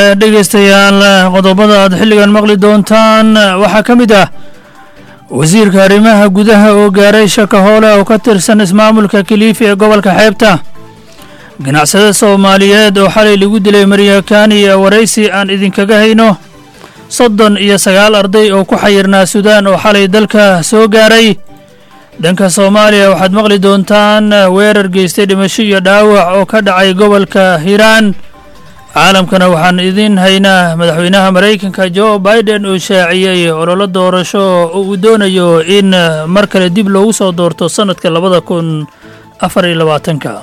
dhegaystayaal qodobada aad xilligan maqli doontaan waxaa ka mid ah wasiirka arrimaha gudaha oo gaaray shaka hoole oo ka tirsan ismaamulka kiliifi ee gobolka xeebta ganacsade soomaaliyeed oo xalay lagu dilay maryakaani iyo waraysi aan idinkaga hayno soddon iyo sagaal arday oo ku xayirnaa suudaan oo xalay dalka soo gaaray dhanka soomaaliya waxaad maqli doontaan weerar geystay dhimasho iyo dhaawac oo ka dhacay gobolka hiiraan caalamkana waxaan idiin haynaa madaxweynaha maraykanka jo biden oo shaaciyey ololo doorasho oo uu doonayo in mar kale dib loogu soo doorto sannadka labada kun afar iyo labaatanka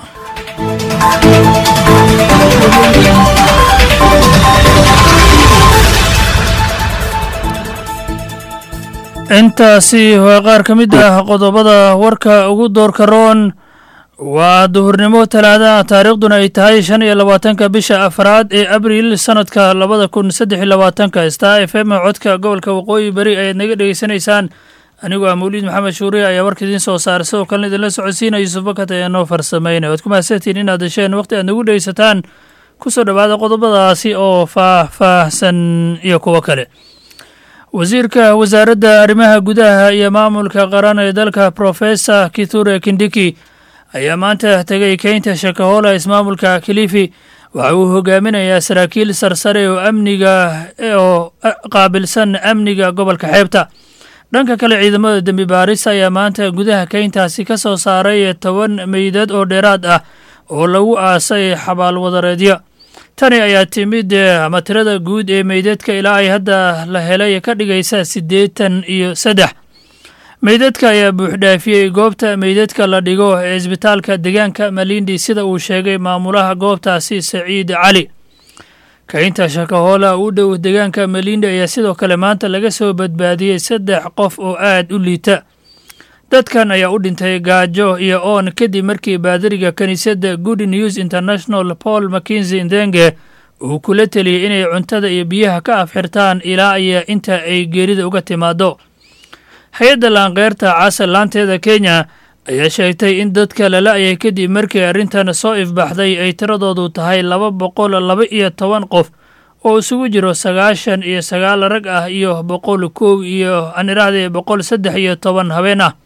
intaasi waa qaar ka mid ah qodobada warka ugu doorka roon waa duhurnimo talaada taariikhduna ay tahay shan iyo labaatanka bisha afraad ee abriil sannadka labada kun saddex iyo labaatanka star f m codka gobolka waqooyi beri ayaad naga dhegeysanaysaan anigoo ah mawliid maxamed shuuriye ayaa warka idiin soo saaray sidoo kalena idinla socodsiinaya yuusuf bakat ayaa noo farsameynay waad ku mahadsantiin inaad hesheen waqti aad nagu dhegeysataan kusoo dhowaada qodobadaasi oo faah-faahsan iyo kuwo kale wasiirka wasaaradda arrimaha gudaha iyo maamulka qaran ee dalka professor kithure kindiki ayaa maanta tegay keynta shakahoola ismaamulka kilifi waxa uu hogaaminayaa saraakiil sarsare oo amniga oo qaabilsan amniga gobolka xeebta dhanka kale ciidamada dembi baaris ayaa maanta gudaha keyntaasi ka soo saaray toban meydad oo dheeraad ah oo lagu aasay xabaalwadareedyo tani ayaa timid ama tirada guud ee meydadka ilaa ay hadda la helay ka dhigaysa siddeetan iyo saddex meydadka ayaa buuxdhaafiyey goobta meydadka la dhigo ee isbitaalka deegaanka malindi sida uu sheegay maamulaha goobtaasi saciid cali kaynta shakahoola u dhow deegaanka malindi ayaa sidoo kale maanta laga soo badbaadiyey saddex qof oo aad u liita dadkan ayaa u dhintay gaajo iyo oon kadib markii baadariga kiniisadda good news international paul mackenzi ndenge uu kula teliyey inay cuntada iyo biyaha ka afxirtaan ilaa iyo inta ay geerida uga timaado hay-adda laankeyrta casal laanteeda kenya ayaa sheegtay in dadka la la-yay kadib markii arrintan soo ifbaxday ay tiradoodu tahay laba boqol laba iyo toban qof oo isugu jiro sagaashan iyo sagaal rag ah iyo boqol kow iyo aan irahdee boqol saddex iyo toban habeen ah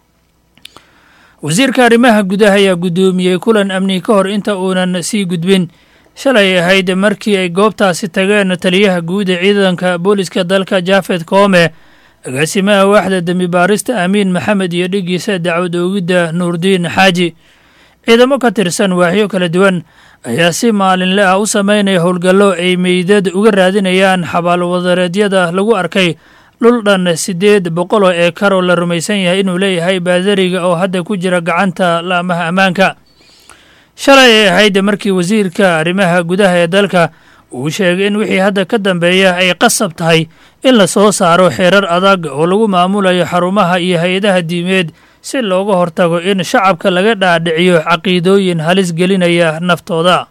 wasiirka arrimaha gudaha ayaa guddoomiyey kulan amni ka hor inta uunan sii gudbin shalay ahayd markii ay goobtaasi tageen taliyaha guud ee ciidanka booliska dalka jafed koome agaasimaha waaxda dembi baarista amiin maxamed iyo dhigiisa dacwad oogidda nuurdiin xaaji ciidamo ka tirsan waaxyo kala duwan ayaa si maalinle ah u sameynaya howlgallo ay meydad uga raadinayaan xabaalwadareedyada lagu arkay dhul dhan siddeed boqol oo eekar oo la rumaysan yahay inuu leeyahay baadariga oo hadda ku jira gacanta laamaha ammaanka shalay ay ahayd markii wasiirka arrimaha gudaha ee dalka uu sheegay in wixii hadda ka dambeeya ay qasab tahay in la soo saaro xeerar adag oo lagu maamulayo xarumaha iyo hay-adaha diimeed si looga hortago in shacabka laga dhaadhiciyo caqiidooyin halis gelinaya naftooda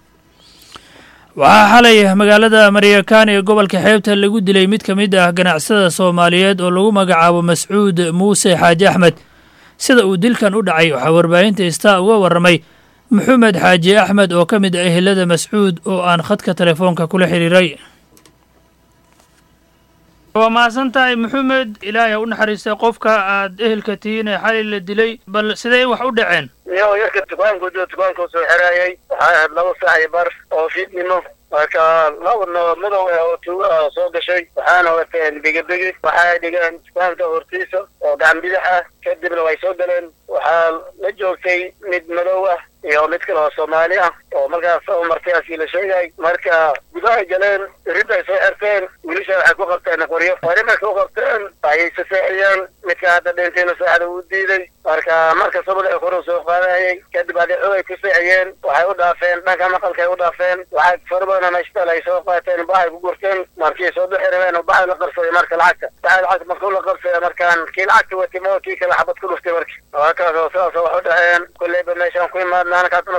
waxaa xalay magaalada maryakaani ee gobolka xeebta lagu dilay mid ka mid ah ganacsada soomaaliyeed oo lagu magacaabo mascuud muuse xaaji axmed sida uu dilkan u dhacay waxaa warbaahinta istaa uga warramay maxamed xaaji axmed oo ka mid ah ehelada mascuud oo aan khadka telefoonka kula xiriiray waa mahadsan tahay maxamed ilaahay ha u naxariistay qofka aad ehelka tihiin ee xalay la dilay bal sidee wax u dhaceen yo yarka dukaanku dukaanku soo xeraayay waxaa ahayd laba sax iyo bar oo fiidnimo marka laba noo madow ah oo tuuga ah soo gashay waxaana wateen bigibigi waxay dhigeen dukaanka hortiisa oo gacan bidix ah kadibna way soo galeen waxaa la joogtay mid madow ah iyo mid kale oo soomaali ah oo markaas soo martay asii la sheegay marka gudahay galeen ridday soo xerteen wiilasha waxay ku qabteen qoryo qori markay u qabteen ayay saseexiyeen midka hadda dhintayna saacada uu diiday marka marka sabada kor soo qaadayay kadib adi xogay ku seexiyeen waxay u dhaafeen dhanka maqalkay u dhaafeen waxay fara badan mashtal ay soo qaateen baxay ku gurteen markii soo bixi rabeen baxay la qabsaday marka lacagta baxay lacagta markuu la qabsaday markaan kii lacagta watimo kii kale xabad ku dhuftay marka waa kaas oo sidaas wax u dhaheen kulleyba meeshaan ku imaadna anakaas nafku ma soo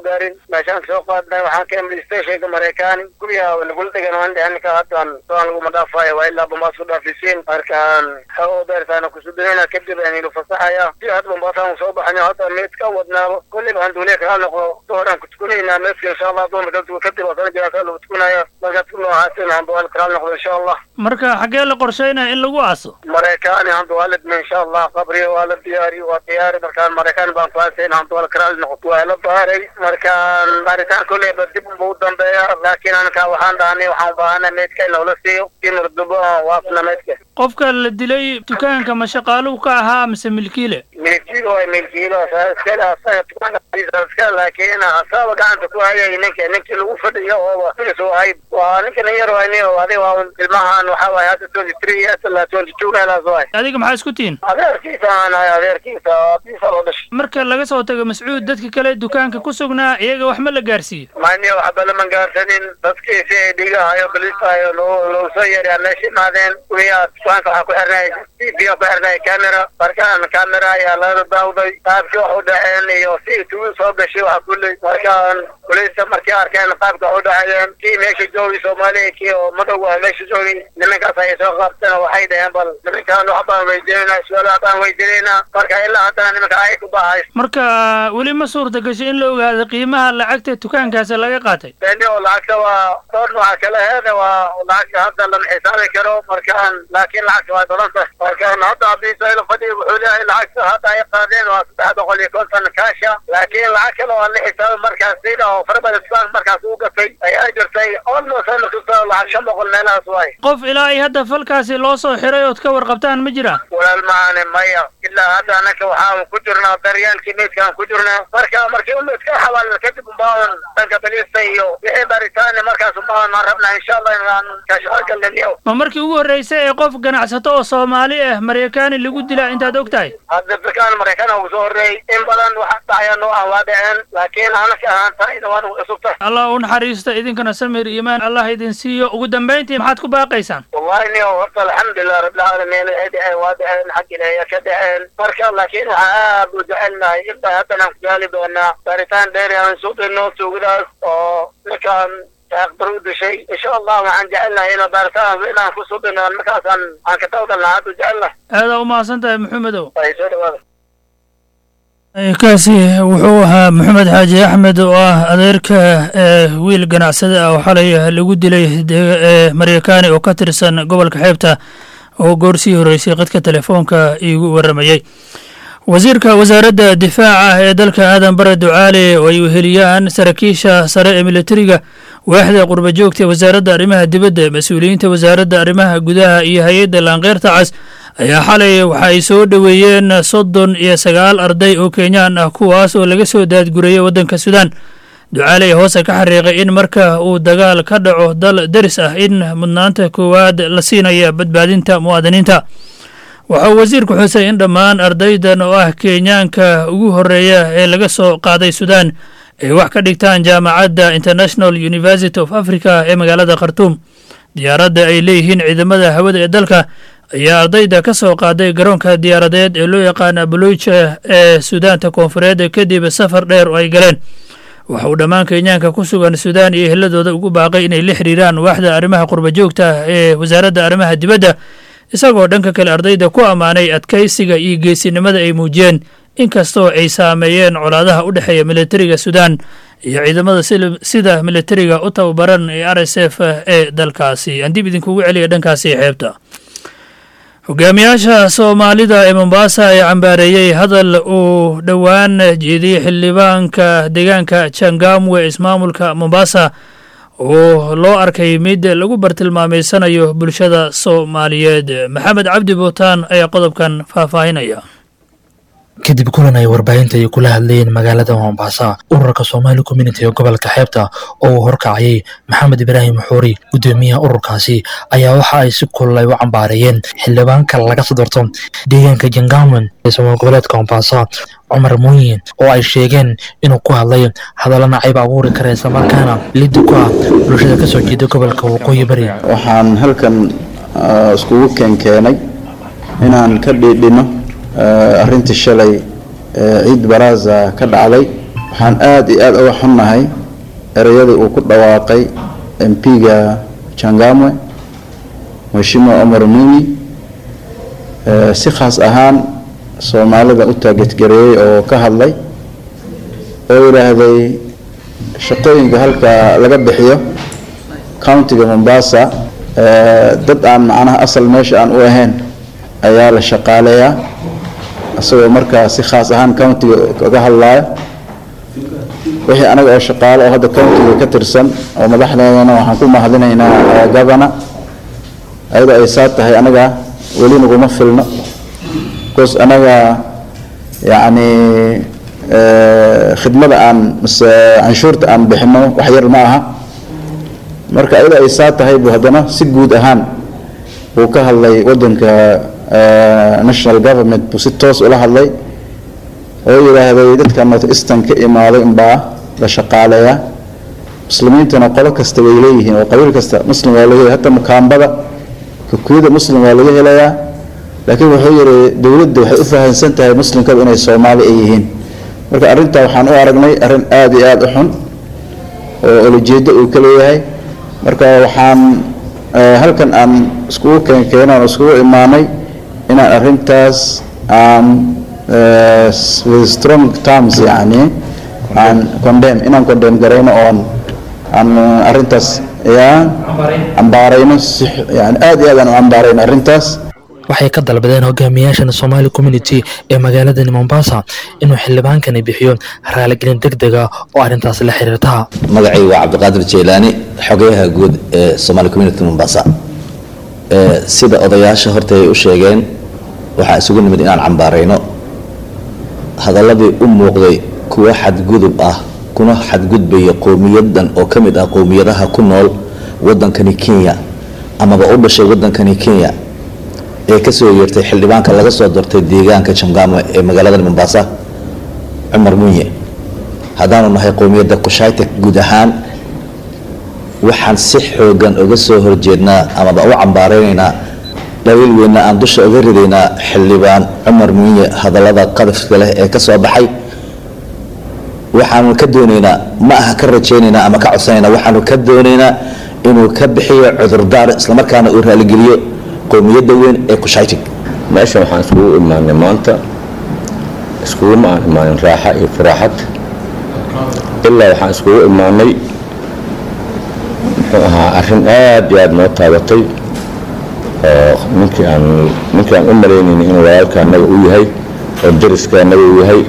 gaarin meeshaan soo qaadnay waxaan ka imid stationka maraykaani guryaha lagula degan waan dhehen ninka haddaan soan laguma dhaafayo waa ilaa bambaas ku dhaafisiin markaan xoo beertaana kusudinayna kadib aynu fasaxaya si hadda bambaasaan soo baxayo hadda meed ka wadnaabo kulliba aan duuliya kaa noqdo dooraan ku tukunaynaa meedka insha allah dumarka kadib asana jiraan lagu tukunaya markaas ku noocaasina hamba waa kaa noqdo insha allah marka xaggee la qorsheynaya in lagu aaso maraykaani hamba waa la dhimay insha allah qabriga waa la diyaari waa diyaari markaan maraykaan baan ku aasayn hamba waa la karaali noqoto waa la baaray markaan baaritaan kulleyba dib unba u dambeeya laakiin anka waxaan dhahanay waxaan u baahana meedka in loola siiyo si murdubo waafna meedka qofka la dilay dukaanka ma shaqaaluhu ka ahaa mise milkiile milkiilo waa milkiilo iskale asaga dukaanka laakiin asaaba gacanta ku hayay ninka ninkii lagu fadhiyo ooba soo hay waa ninka nin yar waay nin adiga waa ilmahan waxa waaye hadda twenty three years ilaa twenty two meelaas waay adiga maxaa isku tihin adeerkiisa aan ahay adeerkiisa abiisa loo dhashay marka laga soo tago mascuud dadka kale dukaanka ku sugnaa iyaga wax ma la gaarsiiyo mani waxba lama gaarsanin dadkiisi ay dhigahayo balistahayo loo loo soo yeeraa meesha imaadeen guriyaa dukaanka waxaa ku xirnay t v ku xirnay camera markaan camera ayaa laga daawday qaabkii wax u dhaceen iyo si tugu soo gashay waxa kulley markaan kuleysta markii arkeen qaabka wax u dhacayeen kii meesha joogay soomaaliya kii oo madow ah meesha joogay nimankaas ayay soo qaabteen waxay dhaheen bal nimankaan wax baan weydiinayna su-aal wax baan weydiinayna marka ilaa haddana nimanka ay ku bahay marka weli ma suurta gashay in la ogaado qiimaha lacagta dukaankaasi laga qaatay beni oo lacagta waa door nooca kale heeda waa lacagta hadda lama xisaabi karo markaan laakiin lacagta waa dolanta markaan hadda abiisaylo fadhi wuxuu leeyahay lacagta hadda ay qaadeen waa saddex boqol iyo konton kaasha laakiin lacag kale oo la xisaabi markaas sida oo farabada dukaanka markaas uu gatay ayaa jirtay almost markasta lacag shan boqol meelahaas waay qof ilaa ay hadda falkaasi loo soo xiray ood ka warqabtaan ma jiraan walaal maane maya ilaa hadda anaka waxaan ku jirnaa daryeelkii meydkaan ku jirnaa marka markii umeydka xawaalna kadib umbaan dhanka balista iyo wixii baaritaane markaas umbaan maan rabnaa insha allah inaan kashaqagalnaniyo ma markii ugu horreysay ee qof ganacsato oo soomaali ah maraykaani lagu dilaa intaad og tahay hadda dadkaan maraykan ugu soo horreeyey in badan waxa dhacaya noo ah waa dhaceen laakiin anaka ahaan tahayna waan cusubta allah u naxariista idinkana samir iimaan allah idin siiyo ugu dambayntii maxaad ku baaqaysaan wallahi niyo horta alxamdulilah rabbilcaalamiin waxay dhaceen waa dhaceen xag ilaahiya ka dhaceen marka laakiin waxaa aad u jecelnahay inta haddanaan ku gaali doonaa baaritaan dheer aan soo dayno tuugadaas oo ninkaan taaqdar u dishay insha allah waxaan jecelnahay ina baaritaan inaan ku soo dayno markaasaan aan ka tawdalna aad u jecelnahay aadaa u mahadsan tahay maxamedow ay soo dhawaada kaasi wuxuu ahaa maxamed xaaji axmed oo ah adeerka ee wiil ganacsada ah oo xalay lagu dilay ee maraykaani oo ka tirsan gobolka xeebta oo goorsii horreysay qadka telefoonka iigu warramayey wasiirka wasaaradda difaaca ee dalka aadan bare ducaale oo ay weheliyaan saraakiisha sare ee militariga waaxda qurba joogta ee wasaaradda arrimaha dibadda mas-uuliyiinta wasaaradda arrimaha gudaha iyo hay-adda laankeyrta cas ayaa xalay waxa ay soo dhoweeyeen soddon iyo sagaal arday oo kenyaan ah kuwaas oo laga soo daadgurayay waddanka suudaan ducaale hoose ka xariiqay in marka uu dagaal ka dhaco dal deris ah in mudnaanta koowaad la siinaya badbaadinta muwaadiniinta waxauu wasiirku xusay in dhammaan ardaydan oo ah kenyaanka ugu horreeya ee laga soo qaaday suudaan ay wax ka dhigtaan jaamacadda international university of africa ee magaalada khartuum diyaaradda ay leeyihiin ciidamada hawada ee dalka ayaa ardayda ka soo qaaday garoonka diyaaradeed ee loo yaqaana buluuja ee suudaanta koonfureed kadib safar dheer oo ay galeen waxa uu dhammaan kenyaanka ku sugan suudaan iyo eheladooda ugu baaqay inay la xiriiraan waaxda arrimaha qurba joogta ee wasaaradda arrimaha dibadda isagoo dhanka kale ardayda ku ammaanay adkaysiga iyo geesinimada ay muujiyeen inkastoo ay saameeyeen colaadaha u dhexeeya militariga suudaan iyo ciidamada sida militariga u tababaran ee r s f ee dalkaasi aan dib idinkugu celiya dhankaasi xeebta hogaamiyaasha soomaalida ee mombaasa ayaa cambaareeyey hadal uu dhowaan jeediyey xildhibaanka deegaanka jangamwe ismaamulka mombasa oo loo arkay mid lagu bartilmaameysanayo bulshada soomaaliyeed maxamed cabdi buutaan ayaa qodobkan faahfaahinaya kadib kulan ay warbaahinta ay kula hadlayeen magaalada mombasa ururka somali community ee gobolka xeebta oo uu horkacayay maxamed ibraahim xuuri guddoomiyaha ururkaasi ayaa waxa ay si kulul ay u cambaareeyeen xildhibaanka laga soo doorto deegaanka jangamen ee somaal goboleedka mombasa cumar muuyin oo ay sheegeen inuu ku hadlay hadallo nacayb abuuri kara islamarkaana liddi ku ah bulshada kasoo jeeda gobolka waqooyi bari waxaan halkan iskugu keenkeenay inaan ka dhiidhino arrintii shalay ciid baraaza ka dhacday waxaan aada iyo aada uga xunnahay ereyadii uu ku dhawaaqay mp-ga jangamwe mheshimiwa omar mimi si khaas ahaan soomaalida u taageedgareeyey oo ka hadlay oo yidhaahday shaqooyinka halka laga bixiyo countiga mombasa dad aan macnaha asal meesha aan u ahayn ayaa la shaqaaleeyaa isagoo markaa si khaas ahaan countiga kaga hadlaayo wixii anaga oo shaqaalo oo hadda countiga ka tirsan oo madaxdeedana waxaan ku mahadinaynaa governor ayadoo ay saa tahay anaga weli naguma filno bcause anaga yacni khidmada aan mise canshuurta aan bixino wax yar ma aha marka ayadoo ay saa tahay buu haddana si guud ahaan uu ka hadlay wadanka national government buu si toos ula hadlay oo yidhaahday dadka north eastern ka imaaday unbaa la shaqaaleeyaa muslimiintuna qolo kasta way leeyihiin oo qabiil kasta muslim waa laga hataa mukaambada kakuyada muslim waa laga helayaa laakiin wuxuu yidhi dowladda waxay u fahamsan tahay muslimkaba inay soomaali ay yihiin marka arrintaa waxaan u aragnay arrin aada iyo aada u xun oo olajeedo uu ka leeyahay marka waxaan halkan aan iskugu keenkeenaan oo iskugu imaanay inaan arrintaas aan with strong terms yani aan condemn inaan condemn garayno oon aan arrintaas yaa cambaarayno si yani aada iyo aad aan u cambaarayno arrintaas waxay ka dalbadeen hogaamiyaashan somaali community ee magaaladani mombasa inuu xildhibaankani bixiyo raaligelin deg dega oo arrintaas la xiriirta magacay waa cabdiqaadir jeylaani xogeyaha guud ee somaali community mombasa sida odayaasha horta ay u sheegeen waxaa isugu nimid inaan cambaarayno hadaladii u muuqday kuwa xadgudub ah kuna xadgudbaya qowmiyadan oo ka mid ah qowmiyadaha ku nool wadankani kenya amaba u dhashay wadankani kenya ee kasoo yeertay xildhibaanka laga soo doortay deegaanka jamgaamo ee magaalada mombasa cumar munye haddaanu nahay qowmiyadda kushaytek guud ahaan waxaan si xoogan uga soo horjeednaa amaba u cambaaraynaynaa dhawiil weynna aan dusha uga ridaynaa xildhibaan cumar munye hadallada qadafka leh ee ka soo baxay waxaanu ka doonaynaa ma aha ka rajaynaynaa ama ka codsanaynaa waxaanu ka doonaynaa inuu ka bixiyo cudurdaar islamarkaana uu raaligeliyo qowmiyadda weyn ee kushaytig meeshan waxaan iskugu imaanay maanta iskuguma aan imaanin raaxa iyo faraaxad ilaa waxaan iskugu imaanay muxuu ahaa arrin aad iyo aada noo taabatay oo ninkii aan ninkii aan u malaynayna inuu walaalka annaga u yahay oo dariska annaga u yahay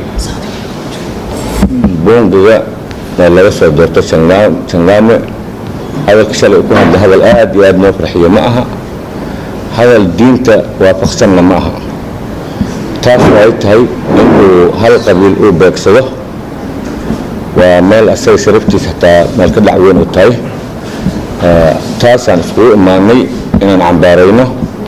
buungiga ee laga soo doorto jangaame hadalka shalay ku hadla hadal aad iyo aada noo farxiyo ma aha hadal diinta waafaqsanna ma aha taasna ay tahay inuu hal qabiil uu beegsado waa meel asaga sharaftiisa hataa meel ka dhac weyn u tahay taasaan iskugu imaanay inaan cambaarayno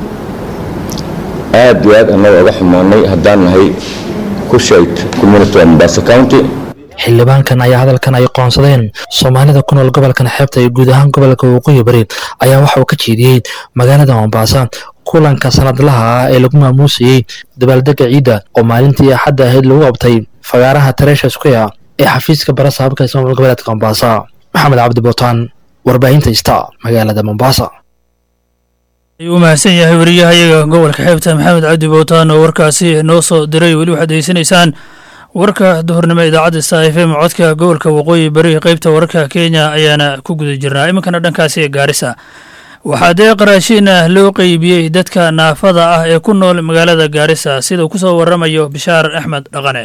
aad iyo aad annaga uga xumaanay haddaan nahay kushayd community of mombasa county xildhibaankan ayaa hadalkan ay qoonsadeen soomaalida ku nool gobolkan xeebta iyo guud ahaan gobolka waqooyi bari ayaa waxa uu ka jeediyey magaalada mombasa kulanka sanadlaha ah ee lagu maamuusayey dabaaldega ciidda oo maalintii axadda ahayd lagu qabtay fagaaraha tareesha square ee xafiiska bara saabka ismaamul goboleedka mombasa maxamed cabdi bootaan warbaahinta ista magaalada mombasa ayuu u mahadsan yahay wariyahayaga gobolka xeebta maxamed cabdi bootaan oo warkaasi noo soo diray weli waxaad degeysanaysaan warka duhurnimo idaacadda sta f m codka gobolka waqooyi bari qeybta wararka kenya ayaana ku guda jirnaa iminkana dhankaasi ee gaarisa waxaa deeq raashiin ah loo qeybiyey dadka naafada ah ee ku nool magaalada gaarisa sida uu ku soo waramayo bishaar axmed dhaqane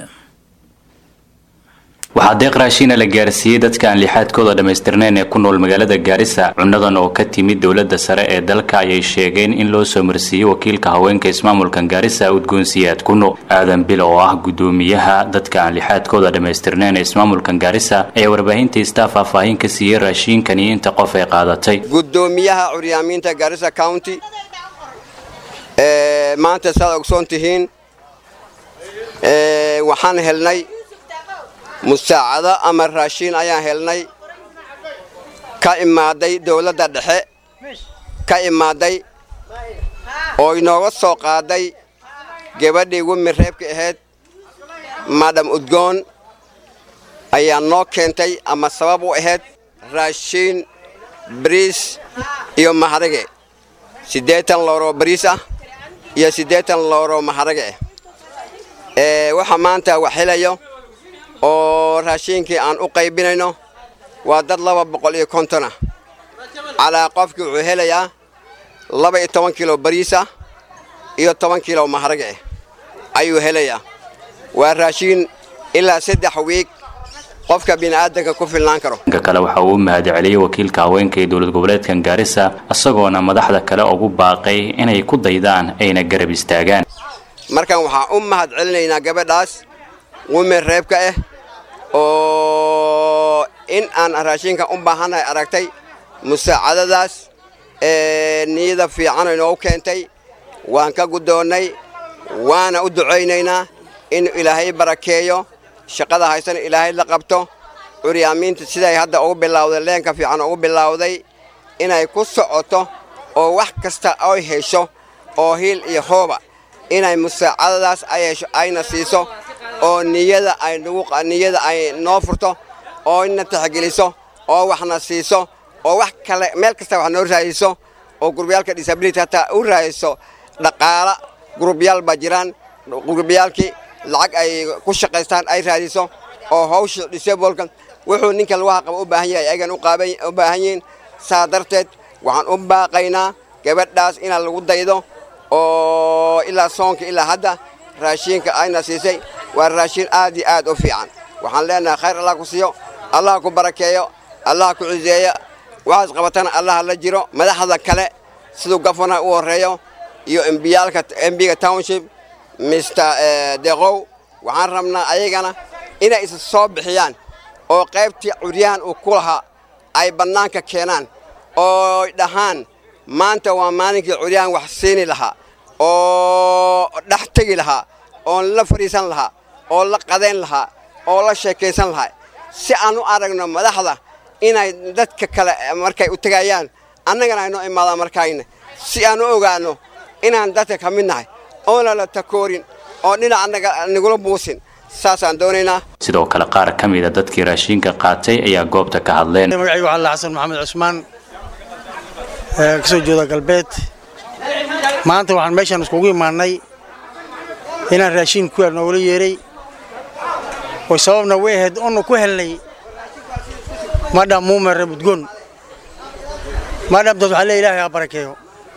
waxaa deeq raashiina la gaarsiiyey dadka aan lixaadkooda dhammaystirnayn ee ku nool magaalada gaarisa cunadan oo ka timid dowladda sare ee dalka ayay sheegeen in loo soo marsiiyey wakiilka haweenka ismaamulkan gaarisa udgoonsiyaad kuno aadan bil oo ah guddoomiyaha dadka aan lixaadkooda dhammaystirnayn ee ismaamulkan gaarisa ayaa warbaahinta istaa faahfaahin ka siiyey raashiinkan iyo inta qof ay qaadatay guddoomiyaha curyaamiinta gaarisa county maanta saad ogsoon tihiin waxaan helnay musaacado ama raashiin ayaan helnay ka imaaday dowladda dhexe ka imaaday oo inooga soo qaaday gabadhii wemi reebka ahayd madam udgoon ayaa noo keentay ama sabab u ahayd raashiin bariis iyo maharage siddeetan looroo bariis ah iyo siddeetan looroo maharage ah ee waxa maanta wax helayo oo raashiinkii aan u qaybinayno waa dad laba boqol iyo konton ah calaa qofkii wuxuu helayaa laba iyo toban kilo bariis ah iyo toban kilo maharage ah ayuu helayaa waa raashiin ilaa saddex wiig qofka bini'aadanka ku filnaan karo dhanka kale waxa uu u mahadceliyey wakiilka haweenka ee dowlad goboleedkan gaarisa isagoona madaxda kale ugu baaqay inay ku daydaan ayna garab istaagaan markan waxaan u mahad celinaynaa gabadhaas wimen reebka ah oo in aan raashinkan u baahannahay aragtay musaacadadaas ee niyada fiican inoogu keentay waan ka guddoonnay waana u ducaynaynaa in ilaahay barakeeyo shaqada haysana ilaahay la qabto curyaamiinta siday hadda ugu bilowday leenka fiican ugu bilowday inay ku socoto oo wax kasta ay hesho oo hiil iyo hooba inay musaacadadaas ay hesho ayna siiso oo niyada ay nagu niyada ay noo furto oo ina taxgeliso oo waxna siiso oo wax kale meel kasta wax noo raadiso oo gurubyaalka disability hataa u raadiso dhaqaala gurubyaal baa jiraan gurubyaalkii lacag ay ku shaqaystaan ay raadiso oo hawsha disableka wuxuu ninka lagu haqaba u baahan yahay ayagan u baahan yihiin saa darteed waxaan u baaqaynaa gabadhaas inaa lagu daydo oo ilaa soonka ilaa hadda raashiinka ayna siisay waa raashiin aad iyo aad u fiican waxaan leenahay khayr allah ku siiyo allah ku barakeeyo allah ku ciseeyo waxaas qabatana allah la jiro madaxda kale siduu gafana u horreeyo iyo embiyaalka embiga township mister deqow waxaan rabnaa ayagana inay isa soo bixiyaan oo qaybtii curyahan uu ku lahaa ay bannaanka keenaan oo dhahaan maanta waa maalinkii curyahan wax siini lahaa oo dhex tegi lahaa oon la fadhiisan lahaa oo la qadayn lahaa oo la sheekaysan lahaa si aan u aragno madaxda inay dadka kale markay u tegayaan annagana aynoo imaadaan markayna si aan u ogaanno inaan dadka ka mid nahay oona la takoorin oo dhinac nagula buusin saasaan doonaynaa sidoo kale qaar ka mida dadkii raashiinka qaatay ayaa goobta ka hadleen magacaygu waxaa la xasan maxamed cusmaan ka soo jeeda galbeed maanta waxaan meeshaan iskugu imaannay inaan raashiin ku noogula yeeray oo sababna way ahayd onu ku helnay madham muumere budgoon madhamtaas waxaa le ilaahay ha barakeeyo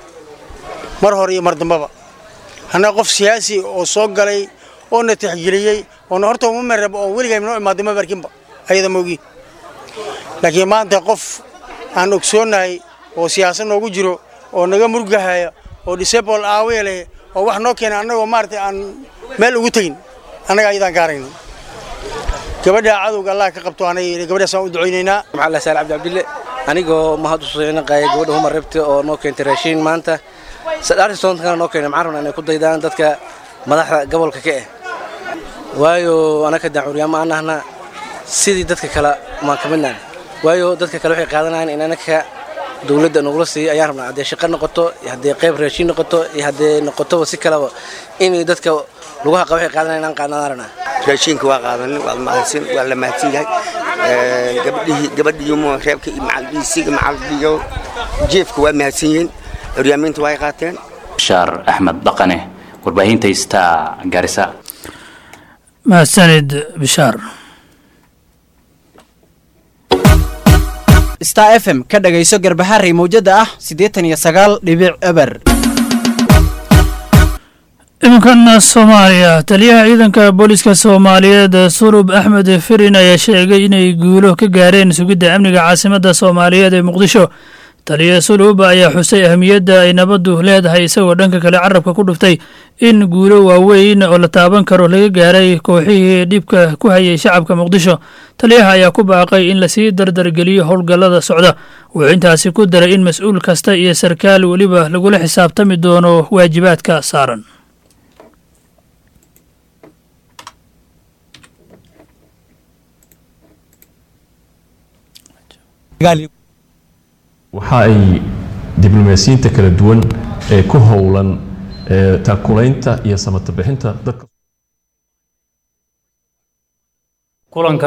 mar hore iyo mar dambaba annaga qof siyaasi oo soo galay oo na tixgeliyey oona horta mumereb oo weligaa noo imaaday ma barkinba ayada moogi laakiin maanta qof aan ogsoonnahay oo siyaasad noogu jiro oo naga murgahaya oo disable aawiya leh oo wax noo keena annagoo maaragtay aan meel ugu tegin annaga ayadaan gaarayno gabadha cadowga allah ka qabto anay gabadhaasaan u ducaynaynaa maxamed saal cabdi cabdille anigoo mahad u soocinaqaaya gabadha humar rebte oo noo keentay raashiin maanta sadhaartistoontkana noo keenay maxaan rabnaa inay ku daydaan dadka madaxda gobolka ka ah waayo anaka daan curyaamo aan nahna sidii dadka kale maan ka midnahay waayo dadka kale waxay qaadanayaan in anaka dowladda nagula siiyo ayaan rabnaa haddee shaqo noqoto iyo haddee qayb raashiin noqoto iyo haddee noqotoba si kaleba inay dadka lagu haqa waxay qaadanayan aan qaadnaan rabnaa raashiinka waa qaadanin waa mahadsan waa la mahadsan yahay gabadhihii gabadhii mu reebka iyo macaldhiisiga macaldhiyo jeefka waa mahadsan yihiin curyaamiinta waa ay qaateen bashaar axmed dhaqane warbaahinta star garisa mahadsanid bishaar star f m ka dhagayso garbaharey mawjada ah siddeetan iyo sagaal dhibic eber iminkan soomaaliya taliyaha ciidanka booliska soomaaliyeed sulub axmed firin ayaa sheegay inay guulo ka gaareen sugidda amniga caasimadda soomaaliyeed ee muqdisho taliya sulub ayaa xusay ahamiyadda ay nabaddu leedahay isagoo dhanka kale carabka ku dhuftay in guulo waaweyn oo la taaban karo laga gaaray kooxihii dhibka ku hayay shacabka muqdisho taliyaha ayaa ku baaqay in lasii dardargeliyo howlgallada socda wuxuu intaasi ku daray in mas-uul kasta iyo sarkaal weliba lagula xisaabtami doono waajibaadka saaran waxa ay diblomaasiyiinta kala duwan ee ku howlan taakulaynta iyo samata bixinta dadka kulankan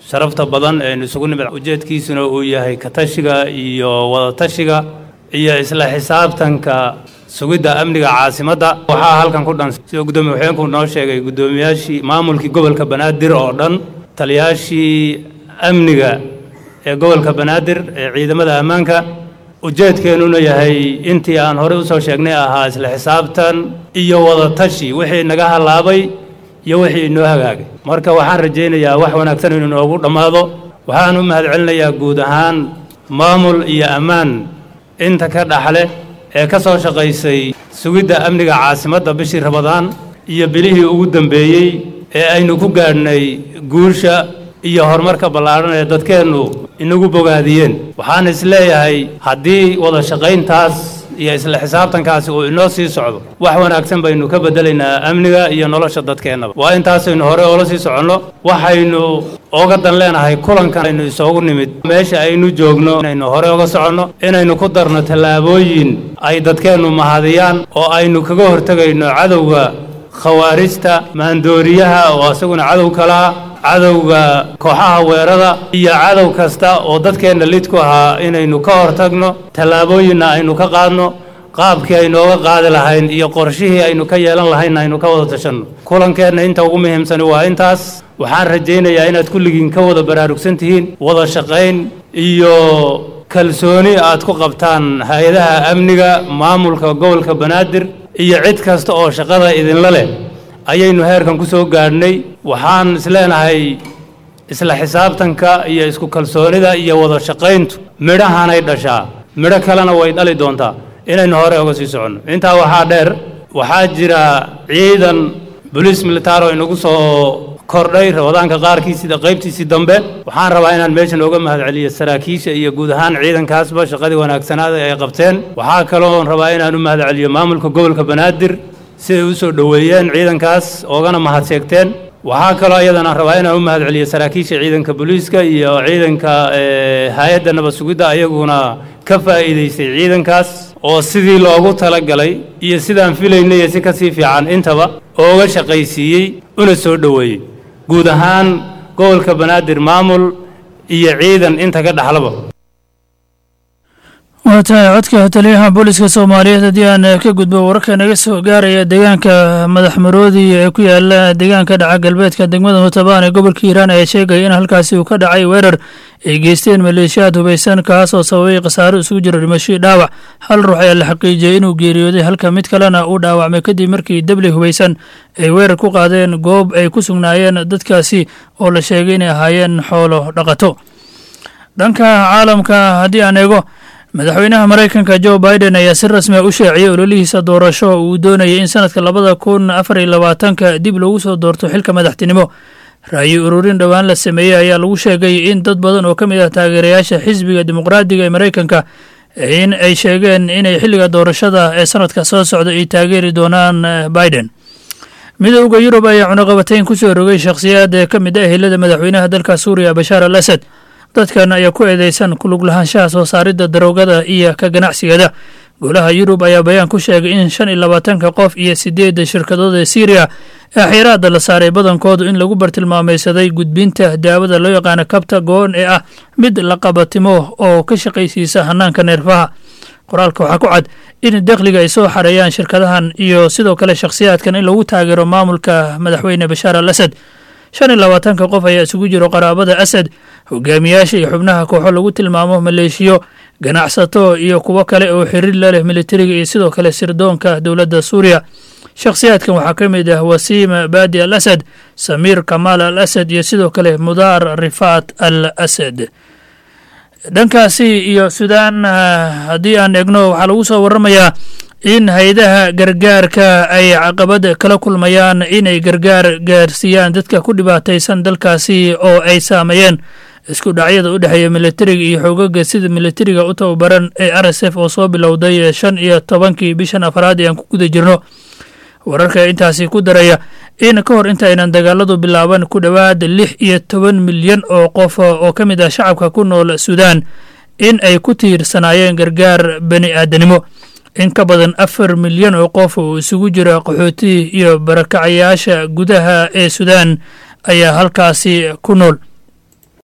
sharafta badan eenu isugu nimid ujeedkiisuna uu yahay katashiga iyo wadatashiga iyo isla xisaabtanka sugidda amniga caasimadda waxaa halkan ku dhan sida guddoomiye waxeenku noo sheegay guddoomiyaashii maamulkii gobolka banaadir oo dhan taliyaashii amniga ee gobolka banaadir ee ciidamada ammaanka ujeedkeennuna yahay intii aan horey usoo sheegnay ahaa isla xisaabtan iyo wadatashi wixii naga halaabay iyo wixii inoo hagaagay marka waxaan rajaynayaa wax wanaagsan inuu noogu dhammaado waxaan u mahadcelinayaa guud ahaan maamul iyo ammaan inta ka dhaxle ee ka soo shaqaysay sugidda amniga caasimadda bishii rabadaan iyo bilihii ugu dambeeyey ee aynu ku gaadhnay guusha iyo horumarka ballaadhan ee dadkeennu inagu bogaadiyeen waxaan is leeyahay haddii wada shaqayntaas iyo isla xisaabtankaasi uu inoo sii socdo wax wanaagsan baynu ka beddelaynaa amniga iyo nolosha dadkeennaba waa intaasaynu hore oola sii soconno waxaynu oga dan leenahay kulankan aynu isoogu nimid meesha aynu joogno inaynu hore oga soconno inaynu ku darno tallaabooyin ay dadkeennu mahadiyaan oo aynu kaga hortegayno cadowga khawaarijta maandooriyaha oo isaguna cadow kalaa cadowga kooxaha weerada iyo cadow kasta oo dadkeenna lid ku ahaa inaynu ka hortagno tallaabooyinna aynu ka qaadno qaabkii aynu oga qaadi lahayn iyo qorshihii aynu ka yeelan lahaynna aynu ka wada tashanno kulankeenna inta ugu muhiimsani waa intaas waxaan rajaynayaa inaad kulligiin ka wada baraarugsan tihiin wada shaqayn iyo kalsooni aad ku qabtaan hay-adaha amniga maamulka gobolka banaadir iyo cid kasta oo shaqada idinla leh ayaynu heerkan ku soo gaadhnay waxaan isleenahay isla xisaabtanka iyo isku kalsoonida iyo wada shaqayntu midhahanay dhashaa midho kalena way dhali doontaa inaynu hore oga sii soconno intaa waxaa dheer waxaa jira ciidan boliis militaar oo inagu soo kordhay rabadaanka qaarkii sida qaybtiisii dambe waxaan rabaa inaan meeshan ooga mahadceliyo saraakiisha iyo guud ahaan ciidankaasba shaqadii wanaagsanaada ay qabteen waxaa kaloon rabaa inaan u mahadceliyo maamulka gobolka banaadir siday u soo dhoweeyeen ciidankaas oogana mahad sheegteen waxaa kaloo iyadana rabaa inaan u mahadceliyo saraakiisha ciidanka booliiska iyo ciidanka hay-adda nabad sugidda ayaguna ka faa'iidaystay ciidankaas oo sidii loogu talagalay iyo sidaan filaynay iyo si ka sii fiican intaba ooga shaqaysiiyey una soo dhoweeyey guud ahaan gobolka banaadir maamul iyo ciidan inta ka dhaxlaba waa tahay codka taliyaha booliska soomaaliyeed haddii aan ka gudbo wararka naga soo gaaraya deegaanka madax maroodi ee ku yaala deegaanka dhaca galbeedka degmada mutabaan ee gobolka hiiraan ayaa sheegaya in halkaasi uu ka dhacay weerar ay geysteen maleeshiyaad hubaysan kaas oo sababay khasaaro isugu jira dhimashii dhaawac hal ruux ayaa la xaqiijiyey inuu geeriyooday halka mid kalena uu dhaawacmay kadib markii debli hubaysan ay weerar ku qaadeen goob ay ku sugnaayeen dadkaasi oo la sheegay inay ahaayeen xoolo dhaqato dhanka caalamka haddii aan eego madaxweynaha maraykanka jo biden ayaa si rasmi a u sheeciyey ololihiisa doorasho uu doonayay in sanadka labada kun afar iyo labaatanka dib loogu soo doorto xilka madaxtinimo ra'yi ururin dhowaan la sameeyey ayaa lagu sheegay in dad badan oo ka mid ah taageerayaasha xisbiga dimuqraadiga ee maraykanka in ay sheegeen inay xilliga doorashada ee sanadka soo socda ay taageeri doonaan biden midowda yurub ayaa cunaqabatayn ku soo rogay shakhsiyaad ee ka mid ah ehelada madaxweynaha dalka suuriya bashaar al asad dadkan ayaa ku eedeysan kulug lahaanshaha soo saaridda daroogada iyo ka ganacsigeeda golaha yurub ayaa bayaan ku sheegay in shan iyo labaatanka qof iyo sideedda shirkadood ee syriya ee xiraadda la saaray badankoodu in lagu bartilmaamaysaday gudbinta daawada loo yaqaano kabta go-on ee ah mid la qabatimo oo ka shaqaysiisa hanaanka neerfaha qoraalka waxaa ku cad in dakhliga ay soo xareeyaan shirkadahan iyo sidoo kale shakhsiyaadkan in lagu taageero maamulka madaxweyne bashaar al asad shan iyo labaatanka qof ayaa isugu jiro qaraabada asad hogaamiyaasha iyo xubnaha kooxo lagu tilmaamo maleeshiyo ganacsato iyo kuwo kale oo xiriir la leh militariga iyo sidoo kale sirdoonka dowladda suuriya shakhsiyaadkan waxaa ka mid ah wasiima baadi al asad samiir kamaal al asad iyo sidoo kale mudaar rifaat al asad dhankaasi iyo suudaan haddii aan eegno waxaa lagu soo waramayaa in hay-adaha gargaarka ay caqabad kala kulmayaan inay gargaar gaarsiiyaan dadka ku dhibaataysan dalkaasi oo ay saameeyeen isku dhacyada u dhexeeya militariga iyo xoogaga sida militariga u tababaran ee r s f oo soo bilowday shan iyo tobankii bishan afraad ee aan ku guda jirno wararka intaasi ku daraya in ka hor intaaynan dagaaladu bilaaban ku dhowaad lix iyo toban milyan oo qof oo ka mid ah shacabka ku nool suudaan in ay ku tiirsanaayeen gargaar bani aadanimo in ka badan afar milyan oo qof oo isugu jira qaxooti iyo barakacayaasha gudaha ee suudaan ayaa halkaasi ku nool